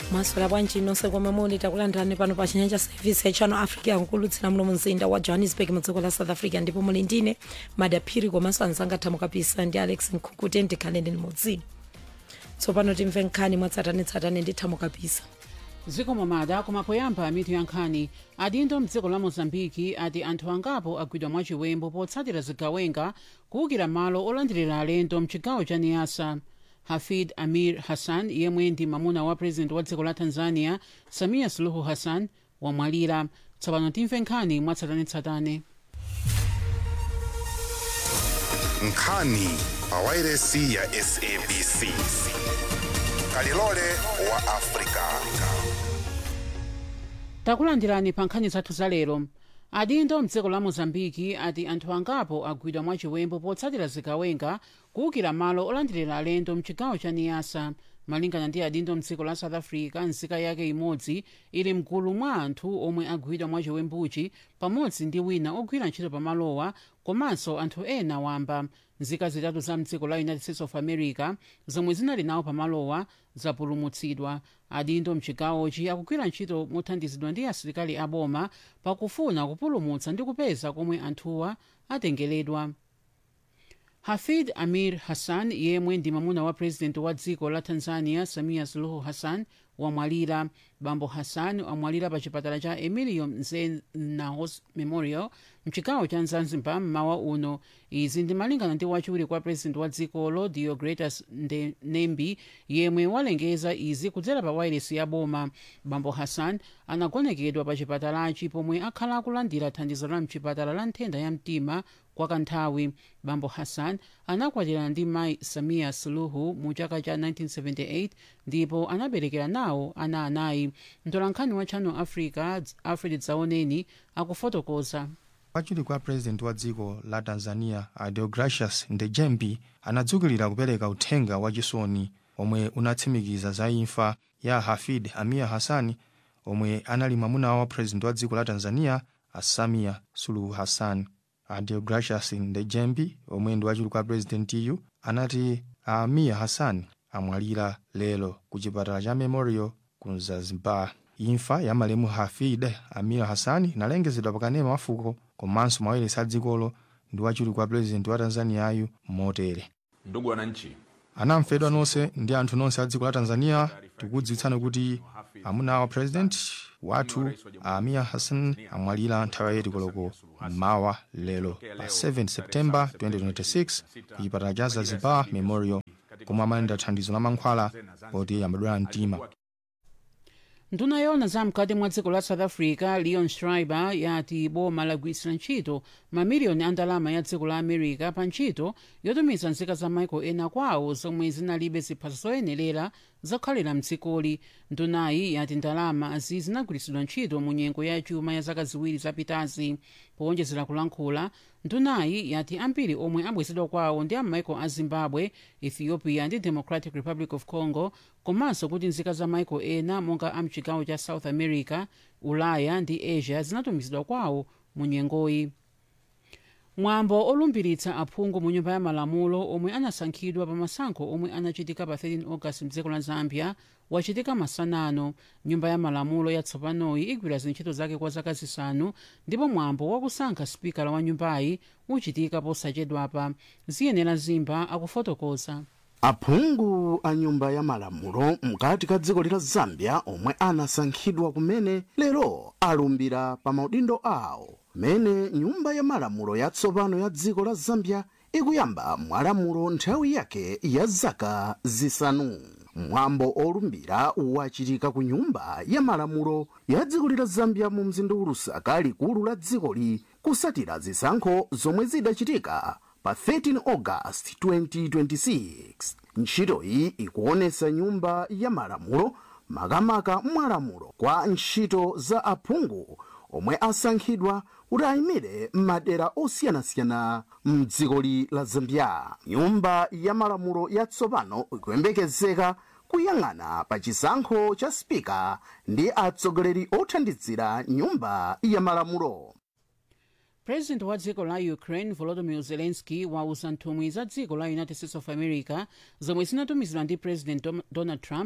maswera bwanji nonse komwe muli takulandirani pano pa chinyanja service ya channel africa yankulutsira muno mumzinda wa johannesburg mudziko la south africa ndipo muli ndine madaphiri komanso anzanga thamu kapisa ndi alex nkhukuti ndikhale ndini mudzini tsopano timve nkhani mwatsatanetsatane ndi thamu kapisa zikomo mada koma poyamba mitu ya nkhani adindo mdziko la mozambiki ati anthu angapo agwidwa mwachiwembo potsatira zigawenga kuwukira malo olandirira alendo mchigawo cha niasa hafid amir hassan yemwe ndi mamuna wa president wa dziko la tanzania samia suluhu hassan wamwalira tsopano timve nkhani mwatsatanetsatane nkhani pawairesi ya sabc kalilole wa afrika takulandirani pa nkhani zathu za lero adindo mdziko la mozambiki ati anthu angapo agwidwa mwachiwembo potsatira zigawenga kuwukira malo olandirira alendo mchigawo cha niasa malingana ndi adindo mdziko la south africa nzika yake imodzi ili mgulu mwa anthu omwe agwidwa mwachiwembuchi pamodzi ndi wina ogwira ntchito pamalowa komanso anthu ena wamba nzika zitatu za mdziko la united states of america zomwe zinali nawo pamalowa zapulumutsidwa adindo mchigawochi akugwira ntchito mothandizidwa ndi asilikali aboma pakufuna kupulumutsa ndi kupeza komwe anthuwa atengeredwa hafid amir hassan yemwe ndi mamuna wa purezidenti wa dziko la tanzania samia suluhu hassan wamwalira bambo hassan amwalira pa chipatala cha emilio mzena memorial mchigawo cha zanzibar mmawa uno izi ndi malingana ndi wachiwiri kwa purezidenti wa dzikolo diogretas nembi yemwe walengeza izi kudzera pa wairesi ya boma bambo hassan anagonekedwa pa chipatalachi pomwe akhala akulandira thandizo la mchipatala la nthenda ya mtima kwa kanthawi bambo hassan anakwatirana ndi mayi samia suluhu mu chaka cha 1978 ndipo anaberekera nawo ana anayi mtolankhani wa channel africa alfred dzaoneni akufotokoza wachiwiri kwa purezidenti wa dziko la tanzania deogracius ndejembi anadzukilira kupereka uthenga wachisoni omwe unatsimikiza za imfa ya hafid amir hassan omwe anali mwamuna wa purezidenti wa dziko la tanzania samia suluhu hassan deogracius ndejembi omwe ndi wachiwiri kwa purezidentiyu anati amir hassan amwalira lero ku chipatala cha memorial ku zanzibar imfa ya malemu hafid amir hassan inalengezedwa pakanema wafuko komanso mawairesi a dzikolo ndi wachiwiri kwa purezidenti wa tanzaniyayu motere ndugu wananchi anamfedwa nonse ndi anthu nonse a dziko la tanzania tikudziwitsani kuti amuna wa purezidenti wathu amir hassan amwalira nthawi ya koloko mmawa lero pa 7 septemba 2026 ku chipatala cha zanzibar memorial komwe amalandira thandizo la mankhwala poti amadwala mtima nduna yona zamkati mwa dziko la south africa leon schreiber yati boma lagwiritsira ntchito mamiliyoni a ndalama ya dziko la america pa ntchito yotumiza nzika za maiko ena kwawo zomwe zinalibe ziphaso zoyenerera zokhalira mdzikoli ndunayi yati ndalamazi zinagwiritsidwa ntchito mu nyengo ya chuma ya zaka ziwiri zapitazi powonjezera kulankhula ndunayi yati ambiri omwe abwezedwa kwawo ndi amaiko a zimbabwe ethiopia ndi democratic republic of congo komanso kuti nzika za maiko ena monga a mchigawo cha south america ulaya ndi asia zinatumizidwa kwawo mu nyengoyi mwambo olumbiritsa aphungu mu nyumba ya malamulo omwe anasankhidwa pa masankho omwe anachitika pa 13 august mdziko la zambia wachitika masanano nyumba ya malamulo yatsopanoyi igwira zintchito zake kwa zaka zisanu ndipo mwambo wakusankha spikala wa nyumbayi uchitika posachedwapa ziyenera zimba akufotokoza aphungu a nyumba ya malamulo mkati ka dziko la zambia omwe anasankhidwa kumene lero alumbira pa maudindo awo mene nyumba ya malamulo yatsopano ya dziko la zambia ikuyamba mwalamulo nthawi yake ya zaka zisanu mwambo olumbira wachitika ku nyumba ya malamulo ya dziko la zambia mu mzinda wa lusaka likulu la dzikoli kusatira zisankho zomwe zidachitika pa 13 august 2026 ntchitoyi ikuonesa nyumba ya malamulo makamaka mwalamulo kwa ntchito za aphungu omwe asankhidwa kuti ayimire m'madera osiyanasiyana mdzikoli la zambia nyumba ya malamulo yatsopano ikuyembekezeka kuyang'ana pa chisankho cha spika ndi atsogoleri othandizira nyumba ya malamulo president wa dziko la ukraine volodymyr zelensky wauza nthumwi za dziko la united states of america zomwe zinatumizidwa ndi president Dom- donald trump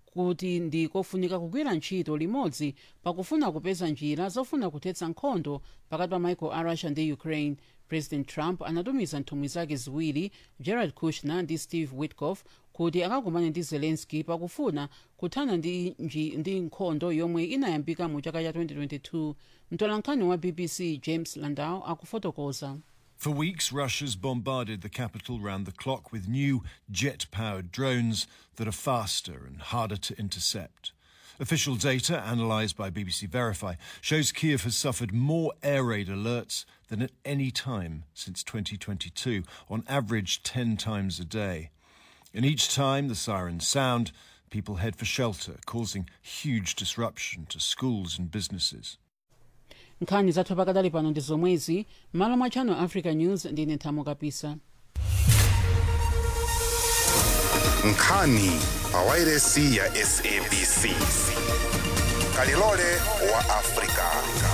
kuti ndi kofunika kugwira ntchito limodzi pakufuna kupeza njira zofuna kuthetsa nkhondo pakati pa maiko a russia ndi ukraine president trump anatumiza nthumwi zake ziwiri jared kushner ndi steve witkoff kuti akakumane ndi zelensky pakufuna kuthana ndi, nji, ndi nkhondo yomwe inayambika mu chaka cha 2022 mtolankhani wa bbc james landau akufotokoza For weeks, Russia's bombarded the capital round the clock with new jet powered drones that are faster and harder to intercept. Official data, analysed by BBC Verify, shows Kiev has suffered more air raid alerts than at any time since 2022, on average 10 times a day. And each time the sirens sound, people head for shelter, causing huge disruption to schools and businesses. nkhani zathu pakadali pano ndi zomwezi malo mwa channel africa news ndine nthamo kapisa nkhani pawairesi ya sabc kalilole wa afrika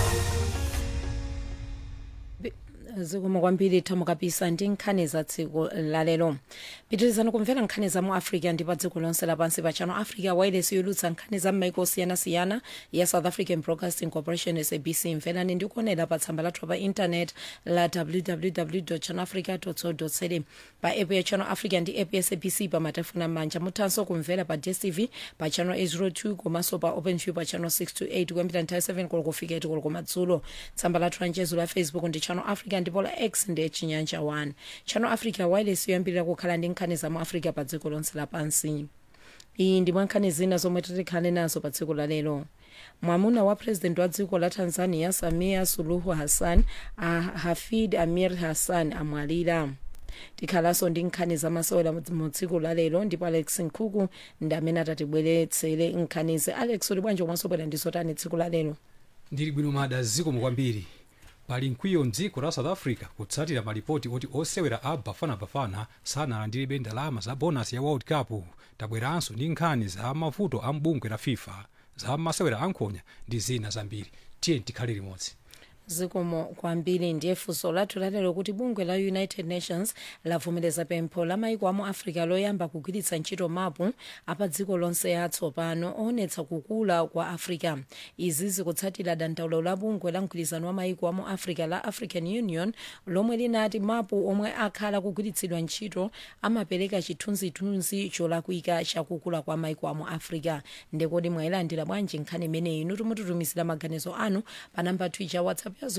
zikomo kwambiri thamo kapisa ndi nkhani za tsiku lalero pitirizani kumvera nkhani za mu africa ndi pa dziko lonse lapansi pa channel africa wireless yolutsa nkhani za m'maiko osiyanasiyana ya south african broadcasting corporation sabc mverani ndi kuonera pa tsamba lathu pa intanet la www channelafrica co za pa app ya channel africa ndi app ya sabc pa matelefoni amanja muthanso kumvera pa dstv pa channel 802 komanso pa openview pa channel 628 kuyambira nthawi 7 koloko kufika 8 koloko madzulo tsamba lathu la mchezo la facebook ndi channel africa ndipo la x ndi chinyanja 1 channel africa wireless yoyambirira kukhala ndi nkhani za mu africa pa dziko lonse lapansi iyi ndi mwa nkhani zina zomwe titikhale nazo pa tsiku la lero mwamuna wa president wa dziko la tanzania samia suluhu hassan a hafid amir hassan amwalira tikhalanso ndi nkhani zamasewera mu tsiku la lero ndipo alex nkhuku ndi amene atatibweretsere nkhanizi alex uli bwanji komanso bwera ndi zotani tsiku la lero ndili bwino mada zikomo kwambiri pali mkwiyo mdziko la south africa kutsatira malipoti oti osewera a bafanabafana sanalandirebe ndalama za bonasi ya world cup tabweranso ndi nkhani za mavuto a mbungwe la fifa za masewera ankhonya ndi zina zambiri tiye tikhale limodzi zikomo kwambiri ndiye funso lathu lalero kuti bungwe la united nations lavomereza pempho la maiko amu africa loyamba kugwiritsa ntchito mapu apa dziko lonse atsopano oonetsa kukula kwa africa izi zikutsatira dandaulo la bungwe la mgwirizano wa maiko amu africa la african union lomwe linati mapu omwe akhala kugwiritsidwa ntchito amapereka chithunzithunzi cholakwika chakukula kwa maiko amu africa ndekodi mwayilandira bwanji nkhani imeneyi inu timututumizira maganizo anu pa namba twicha whatsapp ya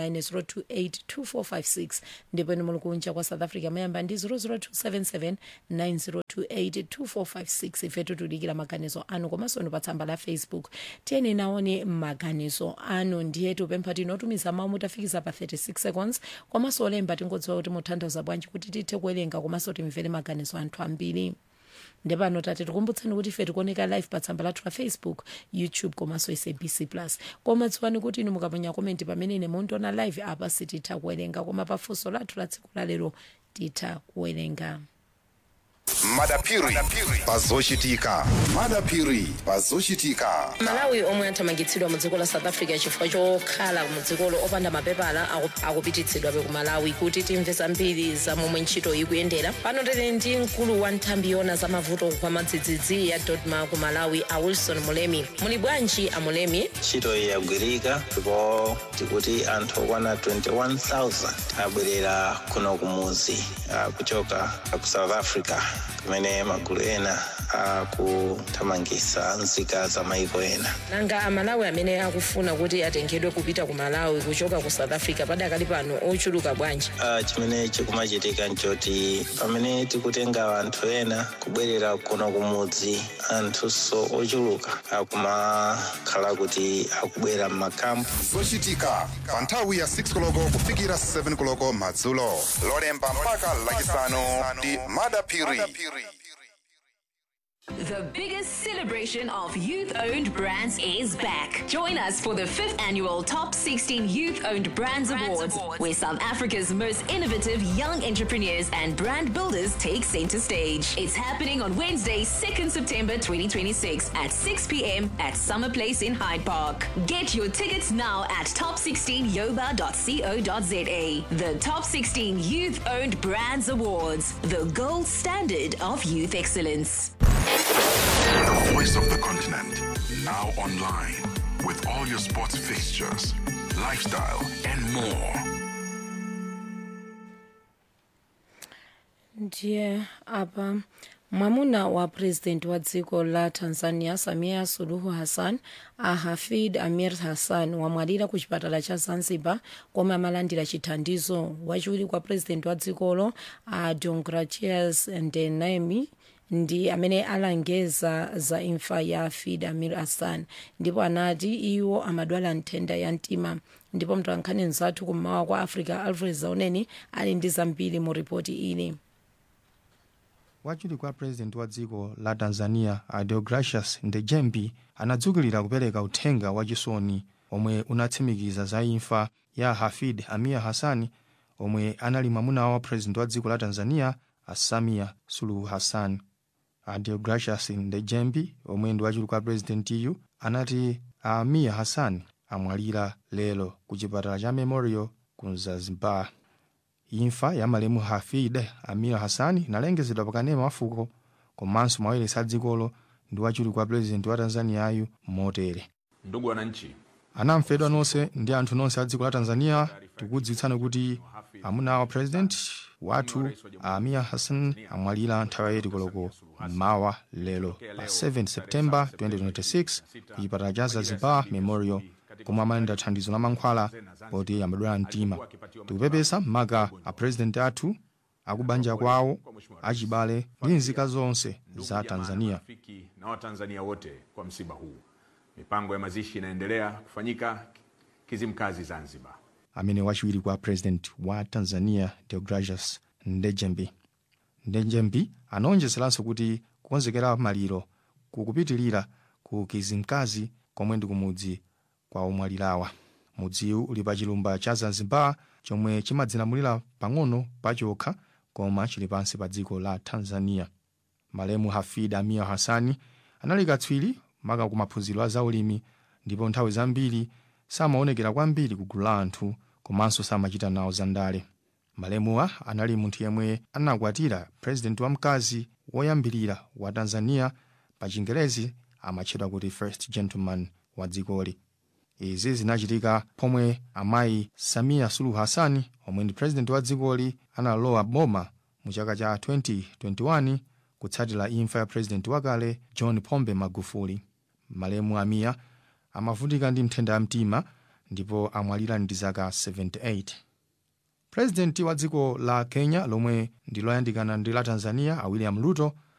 079 ndipo inu muli kunja kwa south africa mayamba ndi 0027790282456 ifetu tudikira maganizo anu komanso inu pa tsamba la facebook tiyeni naone maganizo anu ndiye tupempha tinotumiza mawu mutafikiza pa 36 seconds komanso olemba tingodziwa kuti mutanthauza bwanji kuti tithe kuwerenga komanso timvere maganizo anthu ambiri ndepano tate tikumbutseni kuti ife tikuoneka live pa tsamba lathu la facebook youtube komanso sabc plus koma dziwani kuti inu mukaponya komenti pamene ine mundiona live apa sititha kuwerenga koma pafunso lathu la tsiku lalero titha kuwerenga madapiri pazochitika madapiri pazochitika malawi omwe athamangitsidwa mu dziko la south africa chifukwa chokhala mu dzikolo opanda mapepala aku- akupititsidwabe ku malawi kuti timve zambiri za momwe ntchito ikuyendera pano tili ndi mkulu wa nthambi yona za mavuto kwa madzidzidzi ya dodma ku malawi a wilson mulemi muli bwanji a mulemi ntchito iyi yagwirika ndipo tikuti anthu okwana 21000 abwerera kuno kumuzi ah, kuchoka ku south africa kumene magulu ena akuthamangisa nzika za maiko ena nanga amalawi amene akufuna kuti atengedwe kupita ku malawi kuchoka ku south africa padakali pano ochuluka bwanji Ah, chimene chikumachitika nchoti pamene tikutenga anthu ena kubwerera kuno kumudzi anthunso ochuluka akumakhala kuti akubwera m'makampu zochitika pa nthawi ya 6 koloko kufikira 7 koloko madzulo lolemba mpaka lachisanu ndi madapiri The biggest celebration of youth owned brands is back. Join us for the 5th annual Top 16 Youth Owned Brands, Awards, where South Africa's most innovative young entrepreneurs and brand builders take center stage. It's happening on Wednesday, 2nd September 2026 at 6 p.m. at Summer Place in Hyde Park. Get your tickets now at top16yoba.co.za. The Top 16 Youth Owned Brands Awards, the gold standard of youth excellence. The voice of now online with all your sports fixtures, lifestyle, and more. ndiye apa mwamuna wa purezidenti wa dziko la tanzania samia suluhu hassan ahafid amir hassan wamwalira ku chipatala cha zanzibar komwe amalandira chithandizo wachiwiri kwa purezidenti wa dzikolo a deogratias ndenemi ndi amene alengeza za imfa ya hafid amir hassan ndipo anati iwo amadwala nthenda ya mtima ndipo mtolankhani mzathu kummawa kwa africa alfred zauneni ali ndi zambiri mu ripoti ili wachiwiri kwa purezidenti wa dziko la tanzania adeogracius ndejembi anadzukilira kupereka uthenga wachisoni omwe unatsimikiza za imfa ya hafid amir hassan omwe anali mwamuna wa purezidenti wa dziko la tanzania asamia suluhu hassan adeogracius ndejembi omwe ndi wachiwiri kwa purezidentiyu anati amir hassan amwalira lero ku chipatala cha memorial ku zanzibar imfa ya malemu hafid amir hassan inalengezedwa pakanema wafuko komanso mawailesi a dzikolo ndi wachiwiri kwa purezidenti wa tanzaniyayu motere ndugu wananchi anamfedwa nonse ndi anthu nonse a dziko la tanzania tikudziwitsani kuti amuna wa purezidenti wathu amir hassan amwalira nthawi ya koloko mawa lero pa 7 septemba 2026 ku chipatala cha zanzibar memorial komwe amalandira thandizo la mankhwala poti amadwala mtima tikupepesa maka a purezidenti athu akubanja kwawo achibale ndi nzika zonse za tanzania rafiki na watanzania wote kwa msiba huu mipango ya mazishi inaendelea kufanyika kizimkazi zanzibar amene wachiwiri kwa president wa tanzania deogracius ndejembi ndejembi anaonjezeranso kuti kukonzekera maliro kukupitilira ku kizimkazi komwe ndi kumudzi kwa omwalirawa mudziwu uli pa chilumba cha zanzibar chomwe chimadzilamulira pang'ono pachokha koma chili pansi pa dziko la tanzania malemu hafid amir hassani anali katswiri maka ku maphunziro a zaulimi ndipo nthawi zambiri samaonekera kwambiri ku gulu la anthu komanso samachita nawo zandale malemuwa anali munthu yemwe anakwatira purezidenti wamkazi woyambirira wa tanzania pa chingerezi amatchedwa kuti first gentleman wa dzikoli izi zinachitika pomwe amayi samia suluhu hassan omwe ndi purezidenti wa dzikoli analowa boma mu chaka cha 2021 kutsatira imfa ya purezidenti wakale john pombe magufuli malemu amiya amavutika ndi nthenda ya mtima ndipo amwalira ndi zaka 78 purezidenti wa dziko la kenya lomwe ndi loyandikana ndi la tanzania a william ruto